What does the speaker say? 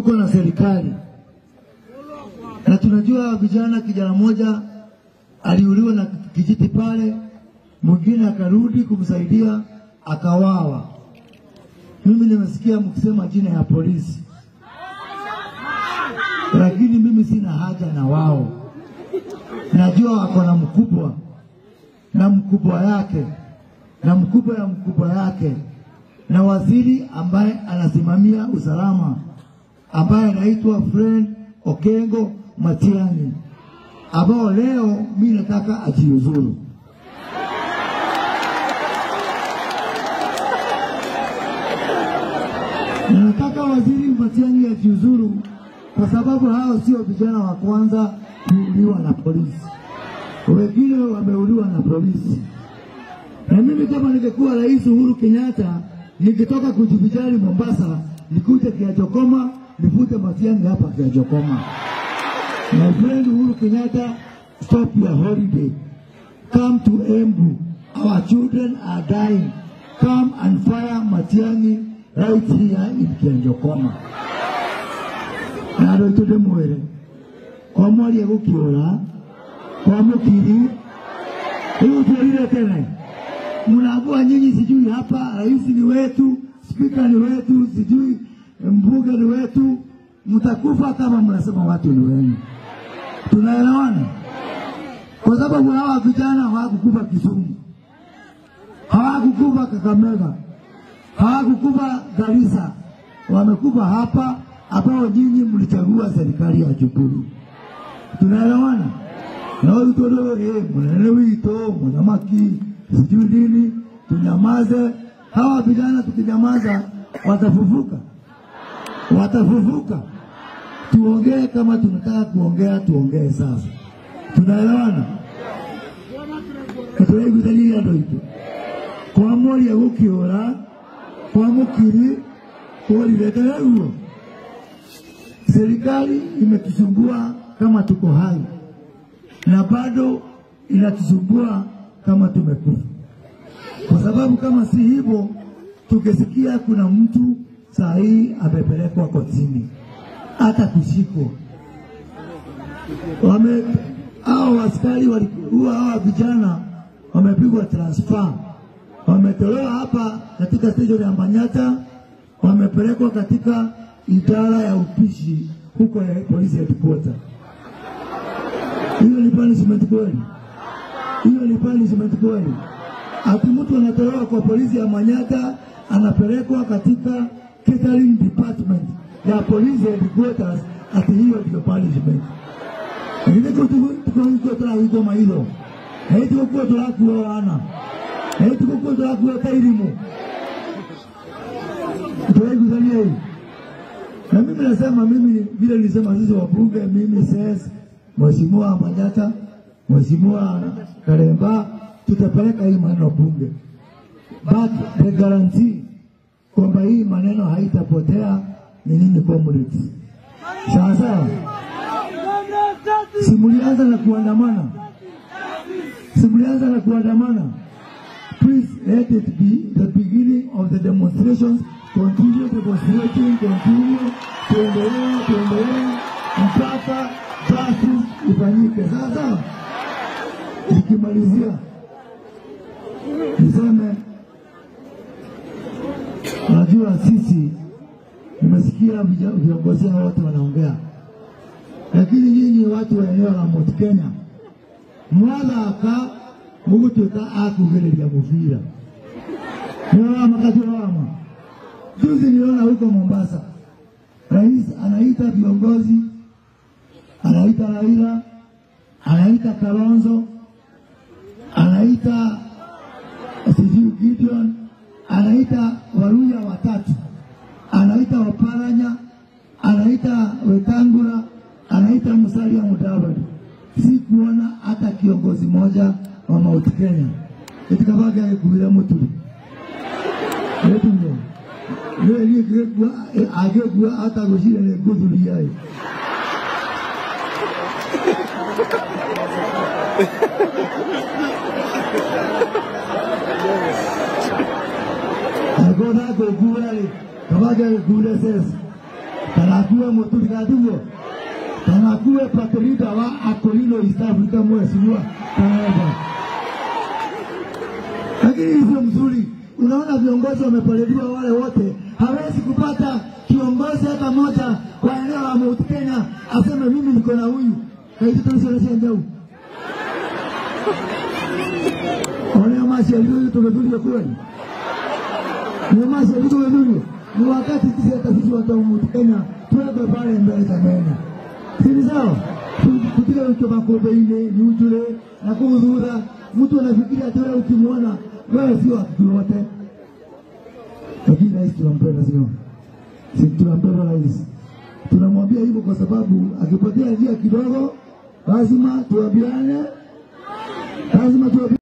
tuko na serikali na tunajua vijana, kijana moja aliuliwa na kijiti pale, mwingine akarudi kumsaidia akawawa. Mimi nimesikia mkisema jina ya polisi, lakini mimi sina haja na wao. Najua wako na mkubwa na mkubwa yake na mkubwa ya mkubwa yake na waziri ambaye anasimamia usalama ambaye anaitwa Fred Okengo Matiang'i, ambao leo mi nataka ajiuzuru. Na nataka waziri Matiang'i ajiuzuru kwa sababu hao sio vijana wa kwanza kuuliwa na polisi, wengine wameuliwa na polisi. Na mimi kama ningekuwa Rais Uhuru Kenyatta, nikitoka kujivijali Mombasa, nikuje Kiachokoma, nivute Matiang'i hapa Kiachokoma. My friend Uhuru Kenyatta, stop your holiday. Come to Embu. Our children are dying. Come and fire Matiang'i right here in Kiachokoma. Na andå aitå ndä mwä kwa mwaria gå kä å ra kwa må kiri rä u tuärire tene mnaambua nyinyi sijui hapa rais ni wetu spika ni wetu sijui mbunge ni wetu mtakufa kama mnasema watu ni wenu tunaelewana kwa sababu hawa vijana hawakukufa Kisumu hawakukufa Kakamega hawakukufa Garissa wamekufa hapa ambao nyinyi mlichagua serikali ya Jubilee. Tunaelewana? na walitolewa eh, mnene wito mwanamaki sijui nini, tunyamaze. Hawa vijana tukinyamaza watafufuka, watafufuka. Tuongee kama tunataka kuongea, tuongee sasa. Tunaelewana? tunaiguithania andå aitå kwa moria gå kä å ra kwa må kiri kåriretere guo serikali imetusumbua kama tuko hai na bado inatusumbua kama tumekufa, kwa sababu kama si hivyo, tukisikia kuna mtu saa hii amepelekwa kotini, hata kushikwa wame hao askari walikuwa hawa vijana wamepigwa transfer, wametolewa hapa katika station ya Manyata, wamepelekwa katika idara ya upishi huko ya polisi headquarter. Hiyo ni punishment kweli? Hiyo ni punishment kweli? Ati mtu anatolewa kwa polisi ya Manyata anapelekwa katika catering department ya polisi headquarters, ati hiyo ndio punishment? Lakini tuko turahingwo maitho na itigukuo turakuo wana na itigukuo turakuo ta irimu turaiguithania hii na mimi nasema mimi vile nilisema sisi wabunge mimi ses Mheshimiwa Manyata, Mheshimiwa Karemba, tutapeleka hii maneno bunge, but the guarantee kwamba hii maneno haitapotea ni nini, comrades? Sawa sawa, simulianza na kuandamana, simulianza na kuandamana. Please let it be the beginning of the demonstrations. Continue demonstrating, continue, tuendelee, tuendelee mpaka justice ifanyike. Sawa sawa. Nikimalizia niseme, najua sisi, nimesikia vija- viongozi hao wote wanaongea, lakini nyinyi watu wa eneo la Mount Kenya mwathaka mugutuika akugiriria mubira niwama katiwama juzi niliona huko Mombasa, rais anaita viongozi, anaita Raila, anaita Kalonzo, anaita sijui Gideon, anaita Waluya watatu, anaita Waparanya, anaita Wetangula, anaita Musalia Mudavadi. Si kuona hata kiongozi moja wa Mount Kenya itikabage agikuire muturi etumo rä niä ngäkua angä kua atagå cire nä ngå thuria ä agona ngå kura rä kabage agä kure ses kana akuwe mũturigathimo kana akuwe patrida wa Akolino East Africa mheshimiwa Kaeba. Lakini hii sio mzuri. Unaona viongozi wamepaliliwa wale wote, hawezi kupata kiongozi hata moja wa eneo la Mount Kenya aseme mimi niko na huyu kaititoishereshendeu onea mashauri tumetulia kweli ni mashauri tumetulia ni wakati sisi hata sisi watu wa Mount Kenya tuende pale mbele za mena sini sawa kutika ucho makombe-inĩ ni ujure na kuudhura mtu anafikiria ati wewe ukimwona wewe sio watu wote lakini rais tunampenda sio si tunampenda rais tunamwambia hivyo kwa sababu akipotea njia kidogo lazima tuambiane lazima tuambiane